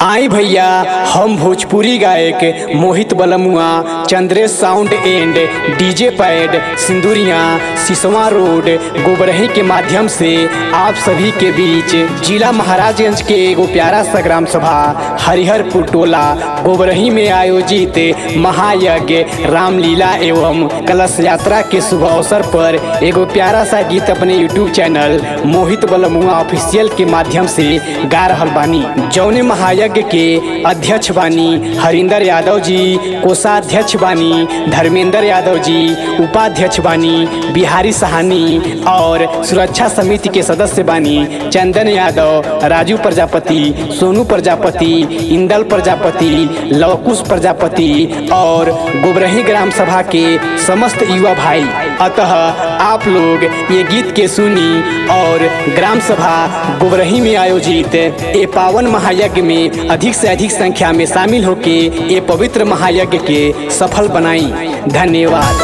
आई भैया हम भोजपुरी गायक Mohit Balmua Chandresh sound and DJ pad Sinduriya Siswa road Gobrahi के माध्यम से आप सभी के बीच जिला महाराजगंज के एगो प्यारा सा ग्राम सभा हरिहरपुर टोला गोबरही में आयोजित महायज्ञ रामलीला एवं कलश यात्रा के शुभ अवसर पर एगो प्यारा सा गीत अपने यूट्यूब चैनल मोहित बलमुआ ऑफिशियल के माध्यम से गा रहल बानी जौने महायज्ञ के अध्यक्ष बानी हरिंदर यादव जी कोषाध्यक्ष बानी धर्मेंद्र यादव जी उपाध्यक्ष बानी बिहारी सहानी और सुरक्षा समिति के सदस्य बानी चंदन यादव राजू प्रजापति सोनू प्रजापति इंदल प्रजापति लवकुश प्रजापति और गोबरही ग्राम सभा के समस्त युवा भाई अतः आप लोग ये गीत के सुनी और ग्राम सभा गोबरही में आयोजित ये पावन महायज्ञ में अधिक से अधिक संख्या में शामिल होके ये पवित्र महायज्ञ के सफल बनाई धन्यवाद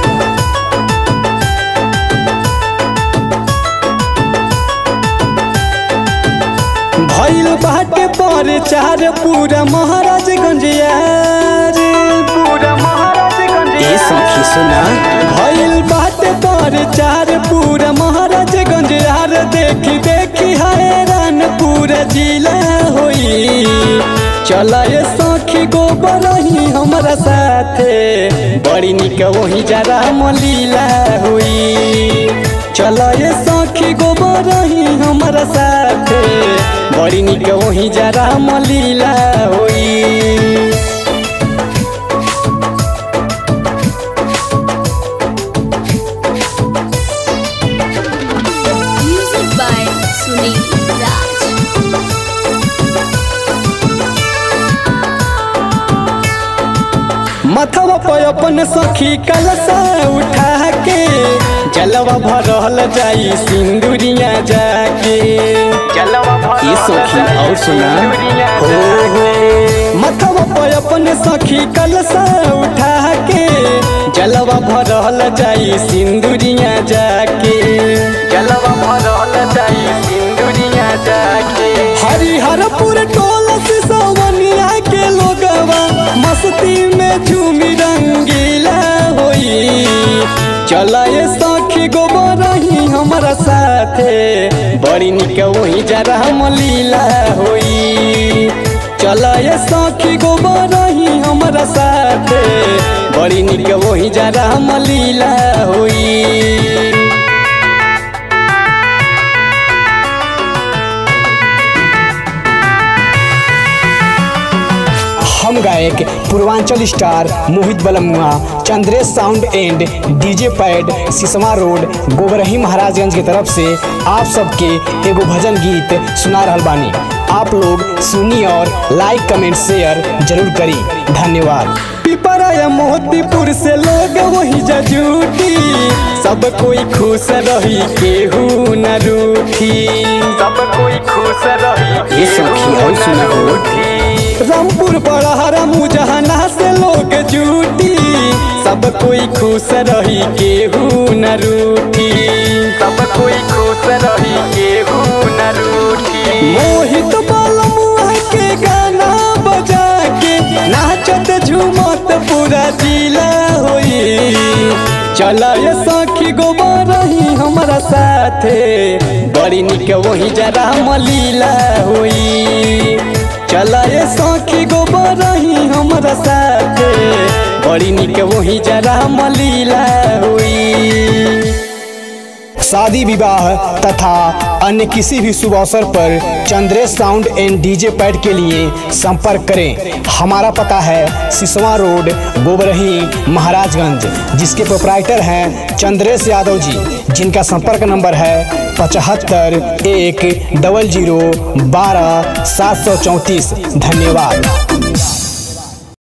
भइल बाटे पर चार पूरा महाराजगंज यार पूरा महाराजगंज ए सखी सुना भइल बाटे पर चार पूरा महाराजगंज यार देखी देखी हैरान पूरा जिला होई चला ये सखी गोबर ही हमारा साथे बड़ी निक वही जरा मलीला हुई चला ये सखी गोबर ही हमारा साथे बड़ी निक वही जरा मलीला होई Music by Sunil Raj. मथवा पर अपन सखी कलसा उठा के जलवा भरल जाई सिंदूरिया जाके जलवा ये सखी और सुना हो हो मथवा पर अपन सखी कलसा उठा के जलवा भरल जाई सिंदूरिया जाके जलवा भरल जाई सिंदूरिया जाके हरिहरपुर टोला से सवनिया के लोगवा मस्ती में झूमी रंगीला होई चला ये सखी गोबर ही हमारा साथे बड़ी निक वही जरा मलीला होई चला ये सखी गोबर ही हमारा साथे बड़ी निक वही जरा मलीला होई हम गायक Purvanchal star Mohit Balmua Chandresh sound and DJ pad Siswa road Gobarhi Maharajganj की तरफ से आप सबके एगो भजन गीत सुना रहल बानी आप लोग सुनी और लाइक कमेंट शेयर जरूर करी धन्यवाद पिपरा मोतीपुर से लोग वही जजूटी सब कोई खुश रही केहू न रूठी सब कोई खुश रही ये सखी और सुना हो रामपुर बड़हरा मुजहना से लोग जूटी सब कोई खुश रही केहू न रूठी सब कोई खुश रही केहू न रूठी मोहित बलमुआ के गाना बजा के नाचत झूमत पूरा जिला होई चला ये सखी गोबर ही हमारा साथे बड़ी निक वही जरा मलीला होई चला ये सखी गोबर ही हमारा साथे बड़ी निक वही जरा मलीला हुई शादी विवाह तथा अन्य किसी भी शुभ अवसर पर Chandresh sound and DJ pad के लिए संपर्क करें हमारा पता है सिसवा रोड गोबरही महाराजगंज जिसके प्रोपराइटर हैं चंद्रेश यादव जी जिनका संपर्क नंबर है पचहत्तर एक डबल जीरो बारह सात सौ चौंतीस धन्यवाद